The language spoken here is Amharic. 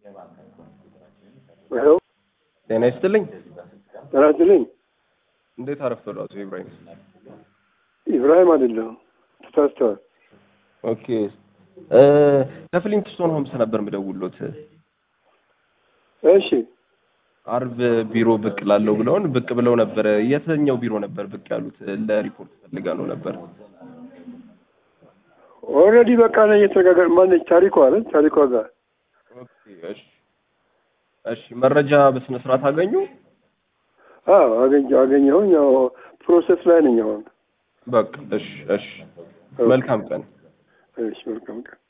ይኸው ጤና ይስጥልኝ። ጤና ይስጥልኝ። እንዴት አረፈዱ አቶ ኢብራሂም? ኢብራሂም አይደለሁም፣ ተሳስተዋል። ኦኬ እ ከፍሊንትስቶን ሆምስ ነበር የምደውልዎት። እሺ አርብ ቢሮ ብቅ ላለው ብለውን ብቅ ብለው ነበረ። የትኛው ቢሮ ነበር ብቅ ያሉት? ለሪፖርት ፈልጋ ነው ነበር። ኦልሬዲ በቃ ነው እየተነጋገር ማነች ታሪኳ አለ ታሪኳ ጋር ኦኬ እሺ እሺ። መረጃ በስነ ስርዓት አገኙ? አዎ አገኘ አገኘሁኝ። ያው ፕሮሰስ ላይ ነኝ አሁን። በቃ እሺ እሺ። መልካም ቀን። እሺ መልካም ቀን